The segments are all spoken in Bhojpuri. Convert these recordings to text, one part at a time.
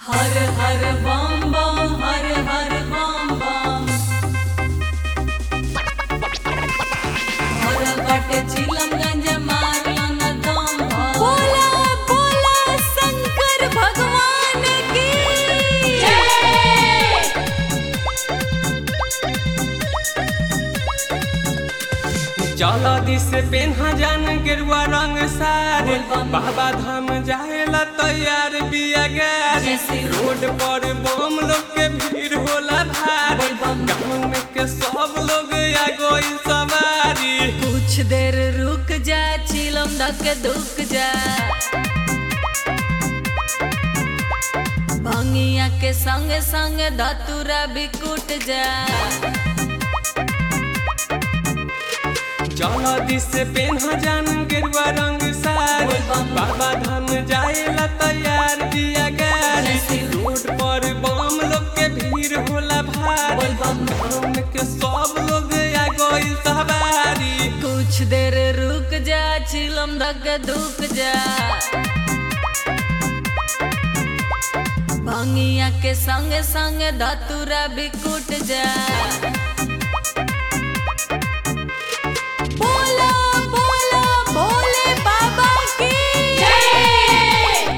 Har Har bomb bomb Har Har bomb bomb her but चिलमगंज मारलन दम बोला बोला शंकर भगवान की चल दिस पेन्हा जान गेरुआ रंग सारे बाबा धाम जाएला तैयार बिया गाड़ी जैसे रोड पर बम लोग के भीड़ होला भारी गाँव में के सब लोग आ गई सवारी कुछ देर रुक जा चिलम धक दुक जा भंगिया के संग संग धतुरा भी कुट जा चल दिस पेन्हा जान गेरुआ रंग सारे बाबा धाम जाएला तैयार बिया गाड़ी रोड पर बम लोग के भीड़ होला भारी गाँव में के सब लोग आ गई सवारी कुछ देर रुक जा चिलम धक दुक जा भंगिया के संग संग धतुरा भी कुट जा बोला बोला भोले बाबा की जय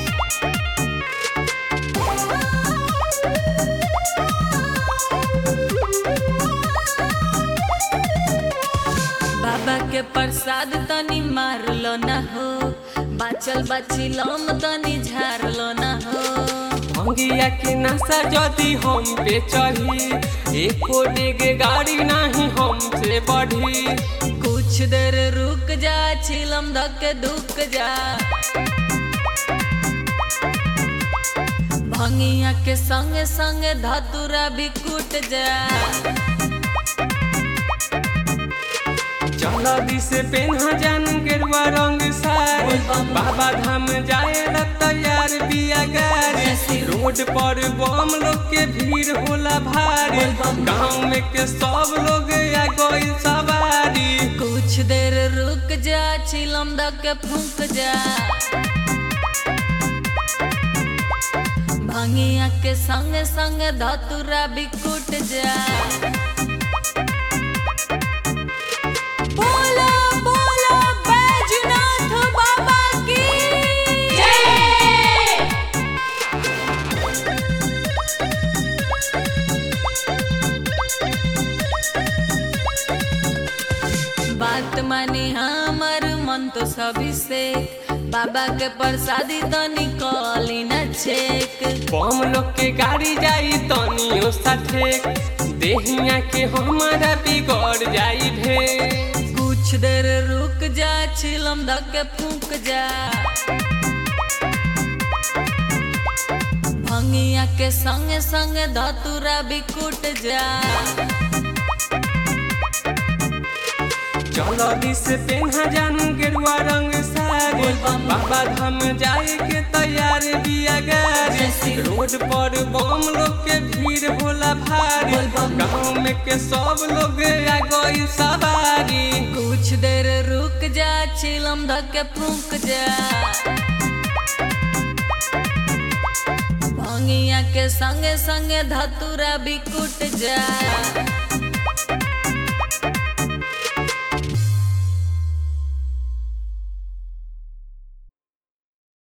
बाबा के प्रसाद तनी मारलो ना हो बाचल बाचिलम तनी झारलो ना हो भंगिया के नशा जदि हम पे चढ़ी एको डेग गाड़ी नहीं हमसे बढ़ी कुछ देर रुक जा छिलम धक दुक जा भंगिया के संग संग धतुरा भी कुट जा चल दिस पेन्हा जान गेरुआ रंग सारे बाबा धाम जाए ला तैयार बिया गाड़ी रोड पर बम लोग के भीड़ होला भारी गाँव में के सब लोग आ गई सवारी कुछ देर रुक जा छिलम धक फूक जा भंगिया के संग संग धतुरा भी कुट जा बोला बोला बैजनाथ बाबा की जय बात मानी हमर मन तो सभी से बाबा के प्रसादी तो निकली न छेक बम लोग के गाड़ी जाई तनियो साथे देहिया के हमारा बिगड़ जाई भे कुछ देर रुक जा छिलम धक फूक जा भंगिया के संग संग धतुरा भी कुट जा चलो दिस पेन्हा जान गेरुआ रंग सारे बाबा धाम जाए के तैयार बिया गाड़ी रोड पर बम लोग के भीड़ होला भारी गाँव में के सब लोग आ गई सवारी कुछ देर रुक जा छिलम धक फूक जा भंगिया के संग संग धतुरा भी कुट जा